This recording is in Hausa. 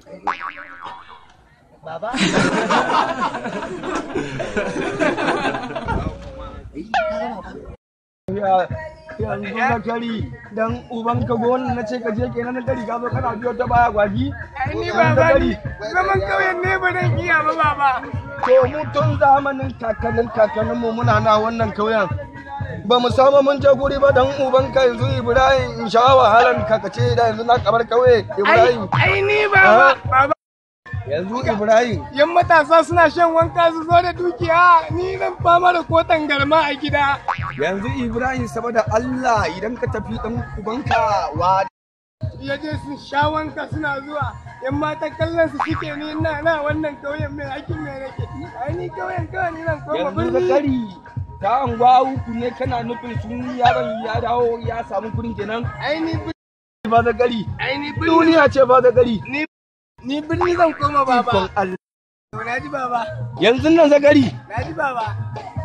Baba. Ya yanzu na kari dan uban ka gona na ce ka je kenan na kari ka zo kana biyo ta baya gwagi. Ai ni Yanzu baba kari. ni zaman kauyen ne ba zan iya ba baba. To mu tun zamanin kakannin kakannin mu muna na wannan kauyen. Ba mu samu mun je guri ba dan uban ka yanzu Ibrahim in sha wahalan kakace da yanzu na kamar kauye Ai Ibrahim. ai ni baba Ah. baba Yanzu Ibrahim yan matasa suna shan wanka su zo da dukiya ni zan fama da kotan garma a gida. yanzu Ibrahim saboda Allah idan ka tafi dan ubanka wa Ya je su sha wanka suna zuwa yan mata kallon su suke ni ina na wannan kauyen mai aikin mai nake. Ai ni kauyen kawai ni zan koma yanzu birni. zakari ta anguwa uku ne kana nufin sun yaron ya dawo ya samu kudin kenan Ai ni birni ba zakari ai ni birni duniya ce ba zakari ni ni birni zan koma baba. Ikon Allah. Na ji baba yanzu nan zakari na ji baba.